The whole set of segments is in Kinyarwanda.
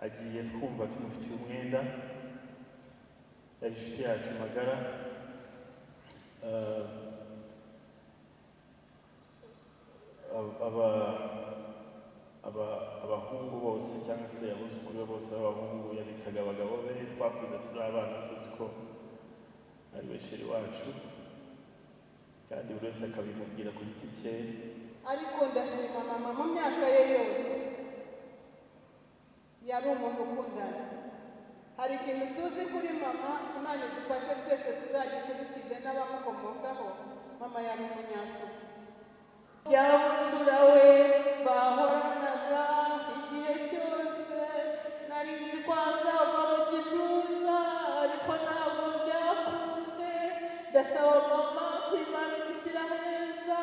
agiye twumva tumufitiye umwenda yari inshuti yacu magara Eh, ab- aba- aba- abahungu bose cyangwa se abuzukuru be bose b'abahungu yabikaga abagabo be twakuze turi abana tuzi ko ari besheri wacu kandi buri wese akabimubwira ku giti cye ariko ndashima mama mu myaka ye yose yari umuntu ukundana hari ikintu tuzi kuri mama imana idufashe twese tuzagikurikize n'abamukomokaho mama yari umunyasuku yabuzura we bahoranaga igihe cyose nari nzi ko azava mu gituza ariko ntabwo byakunze ndasaba mama kwimana gushyira neza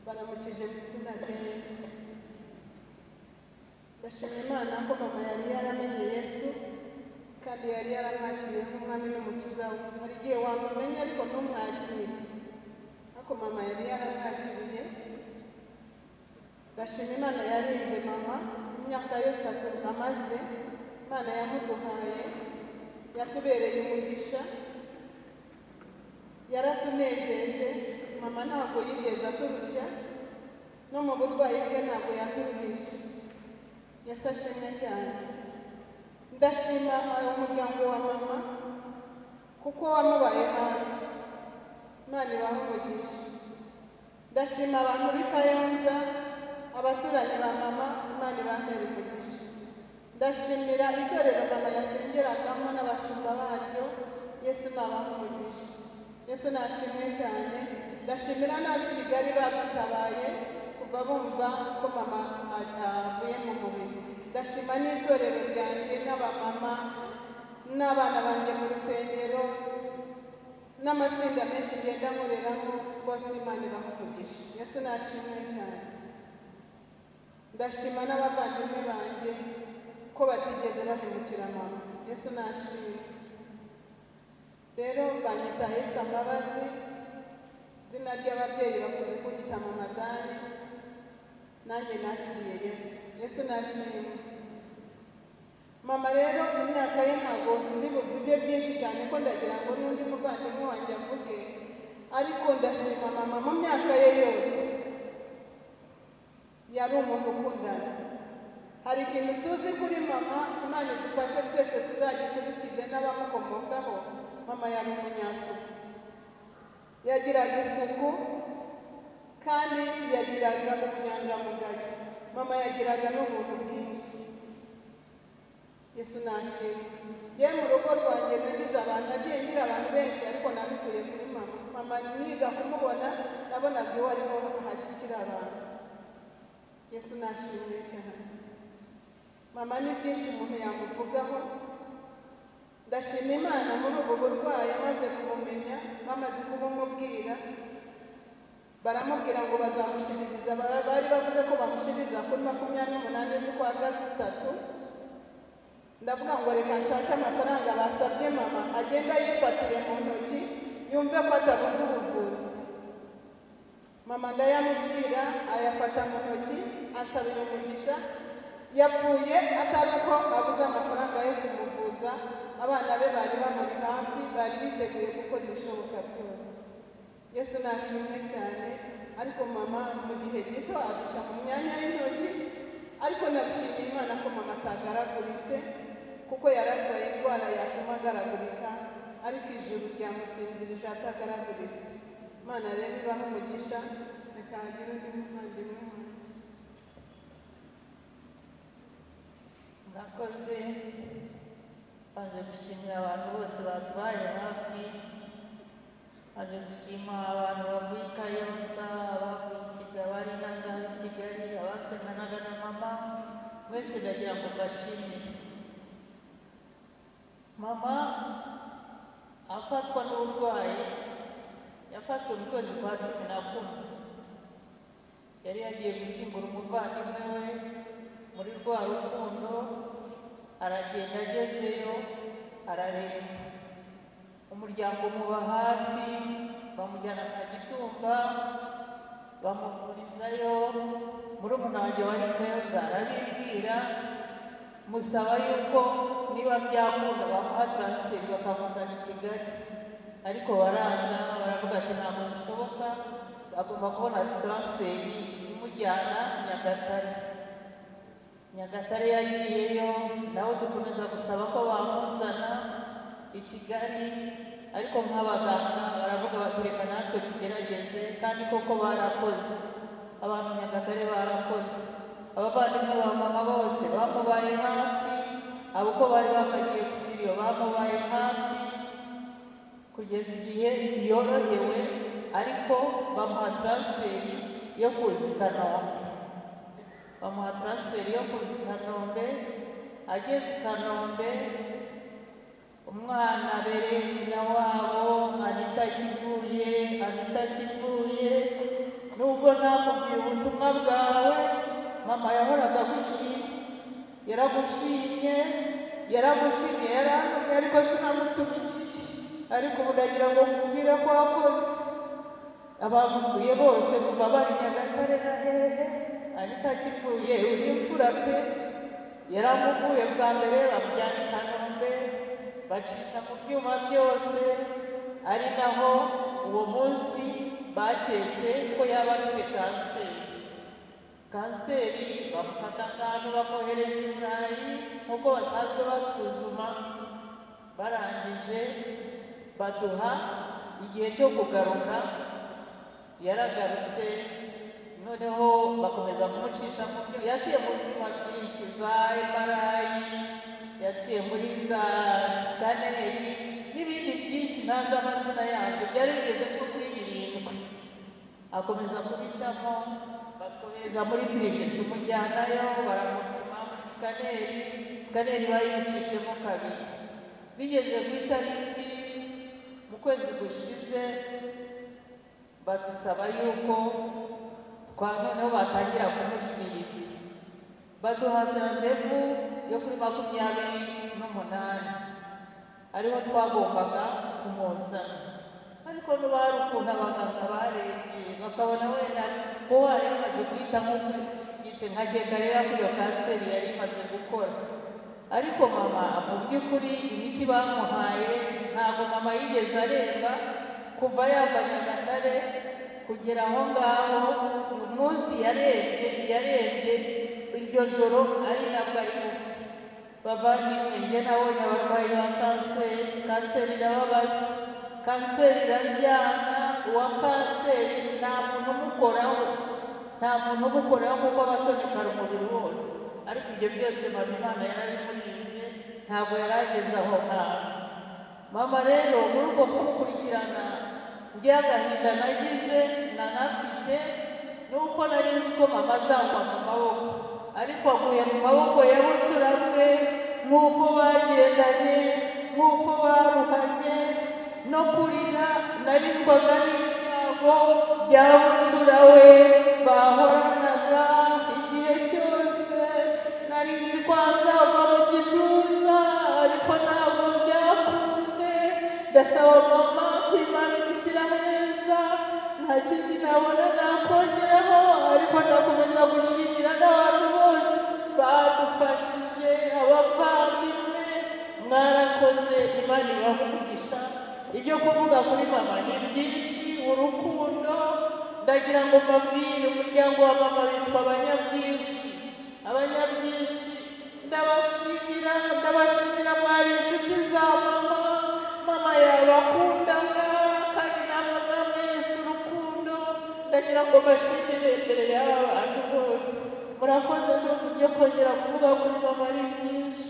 baramukije mu izina rya yesu ndashima imana ko mama yari yaramenye yesu kandi yari yaramwakiriye nk'umwami n'umukiza we hari igihe wamumenya ariko ntumwakire ariko mama yari yaramwakiriye ndashima imana yarinze mama imyaka yose akumva amaze imana yamuduhaye yatubereye umugisha yaratunejeje mama ntabwo yigeze aturushya no mu burwayi bwe ntabwo yaturuhisha yasashemwe cyane ndashima umuryango wa mama kuko wamubaye hafi imana ibahe umugisha ndashima abantu b'i kayonza abaturanyi ba mama imana ibahe umugisha ndashimira itorero mama yasengeragamo n'abashumba baryo yesu nabahe umugisha yesu nashimwe cyane ndashimira n'ab'i kigali badutabaye kuva bumva ko mama atavuye mu mubiri ndashima n'itorero ryanjye n'abamama n'abana banjye mu rusengero n'amatsinda menshi ngenda nkoreramo bose imana ibahumugisha yesu nashimwe cyane ndashima n'abavandimwe banjye ko batigeze bahemukira mama yesu nashimwe rero banyita Esther Mbabazi izina ry'ababyeyi bakunze kunyita mu madani nanjye nakiriye yesu yesu nashimye mama rero imyaka ye ntabwo ndi buvuge byinshi cyane ko ndagira ngo n'undi muvandimwe wanjye avuge ariko ndashima mama mu myaka ye yose yari umuntu ukundana hari ikintu tuzi kuri mama imana idufashe twese tuzagikurikize n'abamukomokaho mama yari umunyasuku yagiraga isuku kandi yagiraga ubunyangamugayo mama yagiraga n'ubuntu bwinshi yesu nashimye yewe mu rugo rwanjye nagize abantu nagiye ngira abantu benshi ariko nabikuye kuri mama mama niga kumubona nabonaga iwe ariho hashyikira abantu yesu nashimye cyane mama ni byinshi umuntu yamuvugaho ndashima imana muri ubu burwayi amaze kumumenya bamaze kubumubwira baramubwira ngo bazamushiririza Ba- bari bavuze ko bamushiririza kuri makumyabiri n'umunani z'ukwa gatatu ndavuga ngo reka nshake amafaranga basabye mama agenda yifatire mu ntoki yumve ko atabuze ubuvuzi mama ndayamushyira ayafata mu ntoki asabira umugisha yapfuye atari uko abuze amafaranga yo kumuvuza abana be bari bamuri hafi bari biteguye gukora ibishoboka byose yesu nashimwe cyane ariko mama mu gihe gito aduca mu myanya y'intoki ariko nabishimiye imana ko mama atagaraguritse kuko yararwaye indwara yatuma agaragurika ariko ijuru ryamusinzirije atagaraguritse imana rero ibahe umugisha reka hagire undi muvandimwe wanjye nakoze baje gushimira abantu bose batwaye hafi baje gushima abantu bavuye i kayonza abavuye i kigali abari n'ahangaha i kigali abasenganaga na mama mwese ndagira ngo mbashimire mama afatwa n'uburwayi yafashwe mu kwezi kwa cumi na kumwe yari yagiye gushyingura umuvandimwe we muri rwa rukundo aragenda agezeyo arareba umuryango muba hafi bamujyana kwa gitumba bamuvurizayo muri umunange wari kayonza arabibwira musaba yuko niba byakunda bamuha taransiferi bakamuzana i kigali ariko baranga baravuga ati ntabwo bishoboka agomba kubona taransiferi imujyana nyagatare nyagatare yagiyeyo nawe dukomeza gusaba ko bamuzana i kigali ariko nk'abaganga baravuga bati reka natwe tugerageze kandi koko barakoze abantu nyagatare barakoze abavandimwe ba mama bose bamubaye hafi abo uko bari bakagiye kugira iyo bamubaye hafi kugeza igihe yorohewe ariko bamuha taransiferi yo kuza i kanombe bamuha taransiferi yo kuza i kanombe ageze i kanombe umwana abereye nyina wabo anita akivuye anita akivuye nubwo nakubwiye ubutumwa bwawe mama yahoraga gushima yaragushimye yaragushimye yarantumye ariko sinamutumiye ariko ubu ndagira ngo nkubwire ko wakoze abamusuye bose kuva bari nyagatare na hehe ariko akivuye undi mfura pe yaramuvuye bwa mbere bamujyana i kanombe bacika mu byuma byose ari naho uwo munsi baketse ko yaba afite kanseri kanseri bamufata akantu bakohereza i burayi nk'uko basanzwe basuzuma barangije baduha igihe cyo kugaruka yaragarutse noneho bakomeza kumucisha mu byuma yaciye mu byuma byinshi za emarayi yaciye muri za sikaneri n'ibindi byinshi ntazi amazina yabyo byari bigeze nko kuri birindwi akomeza kubicamo bakohereza muri firime tumujyanayo baramupima muri sikaneri sikaneri bayicishemo kabiri bigeze ku itariki mu kwezi gushize badusaba yuko twanoneho batangira kumushyiriza baduha randevu yo kuri makumyabiri n'umunani ariho twagombaga kumuzana ariko n'ubari ukuntu abaganga barebye bakabona wenda ko wari umaze guhitamo igice nka reba ko iyo kanseri yari imaze gukora ariko mama mu by'ukuri imiti bamuhaye ntabwo mama yigeze areba kuva yambaye nyagatare kugera aho ngaho uyu munsi yarebye yarebye iryo joro ari nabwo ari gupfa bavandimwe njye nabonye abarwayi ba kanseri kanseri irababaza kanseri iraryana uwa kanseri nta muntu umukoraho nta muntu umukoraho kuko abatonekara umubiri wose ariko ibyo byose Imana yari imurize ntabwo yari ageze aho hantu mama rero muri uko kumukurikirana agahinda nagize nanafite nuko nari nzi ko mama azagwa mu maboko ariko aguye mu maboko y'ubucuramwe nk'uko bagendanye nk'uko baruhanye no kurira narizwaga n'ibyago bya bucura we bahoranaga igihe cyose nari nzi ko azava mu gituza ariko ntabwo byakunze ndasaba mama kwimana gushyira neza nta kindi nabona nakongereho ariko ndakomeza gushimira n'abantu bose badufashije abavandimwe mwarakoze imana ibahe umugisha ibyo kuvuga kuri mama ni byinshi urukundo ndagira ngo mbabwire umuryango wa mama witwa abanyabwinshi abanyabwinshi ndabashimira ndabashimira mwari inshuti za mama mama yabakundaga kandi namwe mwamweretse urukundo ndagira ngo mbashimire imbere y'aba bantu bose murakoze ko kubyo kongera kuvuga kuri mama ari byinshi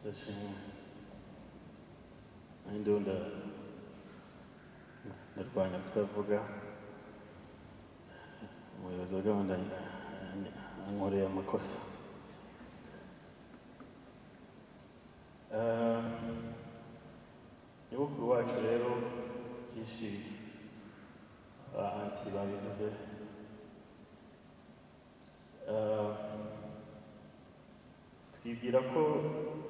Session. Ninde nda ndarwanya kutavuga umuyobozi wa gahunda ankoreye amakosa Eh, nyogokuru wacu rero byinshi ba anti babivuze Eh, twibwira ko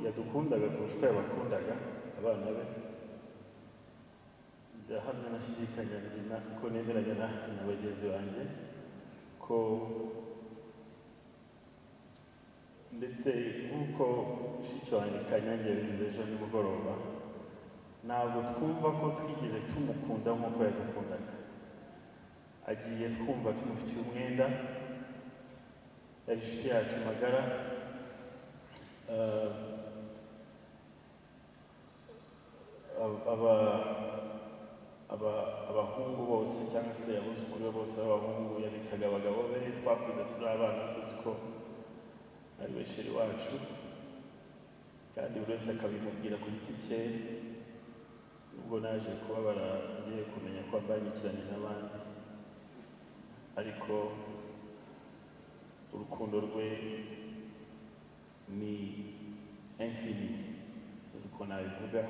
yadukundaga kurusha uko yabakundaga abana be ndahamya nashidikanya na ko nemeranya na na bagenzi banjye ko ndetse nk'uko mushiki wanjye kanyange yabivuze ejo nimugoroba ntabwo twumva ko twigeze tumukunda nk'uko yadukundaga agiye twumva tumufitiye umwenda yari inshuti yacu magara Eh, ab- aba- aba- abahungu bose cyangwa se abuzukuru be bose b'abahungu yabikaga abagabo be twakuze turi abana tuzi ko ari besheri wacu kandi buri wese akabimubwira ku giti cye nubwo naje kubabara ngiye kumenya ko ambangikiranye n'abandi ariko urukundo rwe ni infini uko nabivuga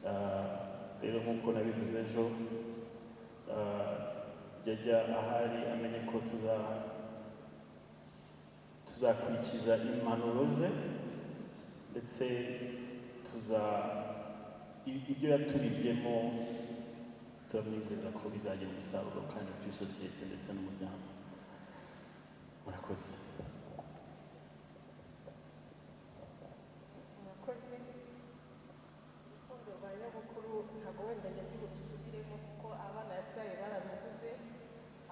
Ah, rero nk'uko nabivuze ejo ah, yajya ahari amenye ko tuza tuzakurikiza impanuro ze ndetse tuza i- ibyo yaturibyemo turamwizeza ko bizagira umusaruro kandi kuri sosiyete ndetse n'umuryango murakoze murakoze urukundo rwa nyamukuru ntabwo wenda nyagira urusubiremo kuko abana yabyaye barabivuze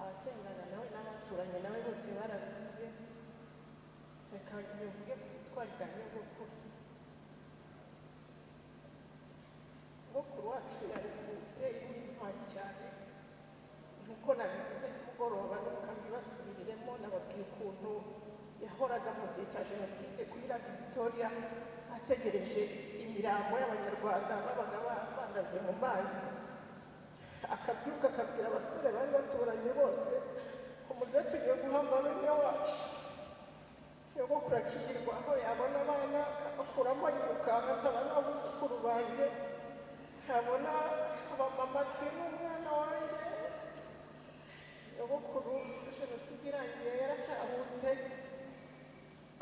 abasengana nawe n'abaturanye nawe bose barabivuze reka bivuge ku butwari bwa nyamukuru nyamukuru wacu yari umubyeyi w'intwari cyane nk'uko nabivuze nimugoroba ntukabibasubiriremo nababwiye ukuntu yahoraga mu gihe cya jenoside kuri radiyo victoria ategereje imirambo y'abanyarwanda babaga bahagaze mu mazi akabyuka akabwira abasore bari baturanye bose umuze tugiye guhamba bene wacu nyogokuru akirirwa aho yabona abana akabakuramo yirukanka nkaba n'abuzukuru banjye nkabona abamama turi n'umwana wanjye nyogokuru jenoside irangiye yaratahutse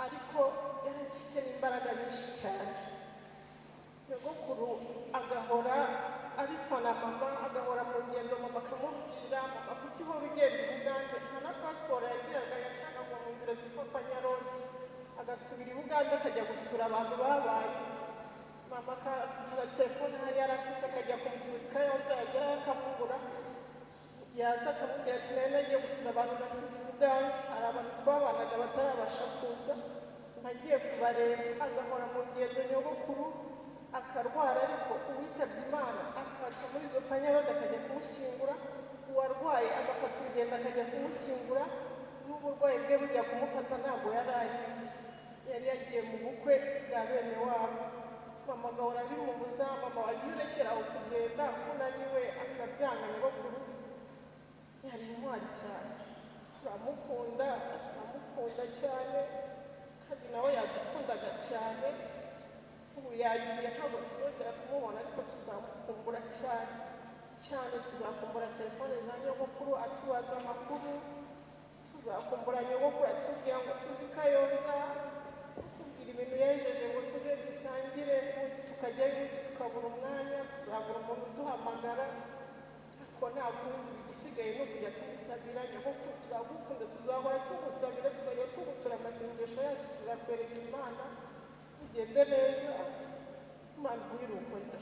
ariko yarafite n'imbaraga nyinshi cyane nyogokuru agahora ariko na mama agahora mu ngendo mama akamubwira mama kuki uhora ugenda ubugande nta na pasiporo yagiraga yashakaga mu nzira zitwa panyaroni agasubira i bugande akajya gusura abantu babaye mama akara telefone hari yari afite akajya kumusubika yombi yagerayo akamubura yaza akamubwira ati nari nagiye gusura abantu basize ubwandu hari abantu twabanaga batarabasha kuza nagiye kubareba agahora mu ngendo nyogokuru akarwara ariko uwitabye imana akaca muri izo panyarondo akajya kumushyingura uwarwaye agafata urugendo akajya kumushyingura n'uburwayi bwe bujya kumufata ntabwo yari ayiwe yari yagiye mu bukwe bwa bene wabo mama agahora bimubuza mama wagiye urekera aho kugenda ko naniwe akabyanga nyogokuru yari intwari cyane turamukunda turamukunda cyane kandi nawe yadukundaga cyane ubu yagiye ntabwo tuzongera kumubona ariko tuzamukumbura cyane cyane tuzakumbura telefone za nyogokuru atubaza amakuru tuzakumbura nyogokuru atubwira ngo tuzi kayonza atubwira ibintu yejeje ngo tuze dusangire ubundi tukajyayo tukabura umwanya tuzabura umuntu uduhamagara ko nta kundi igisigaye ni ukujya tumusabira nyamukuru turagukunda tuzahora tugusabira tuzajya tugutura amasengesho yacu tuzakwereka imana ugende neza imana iguhe urukundo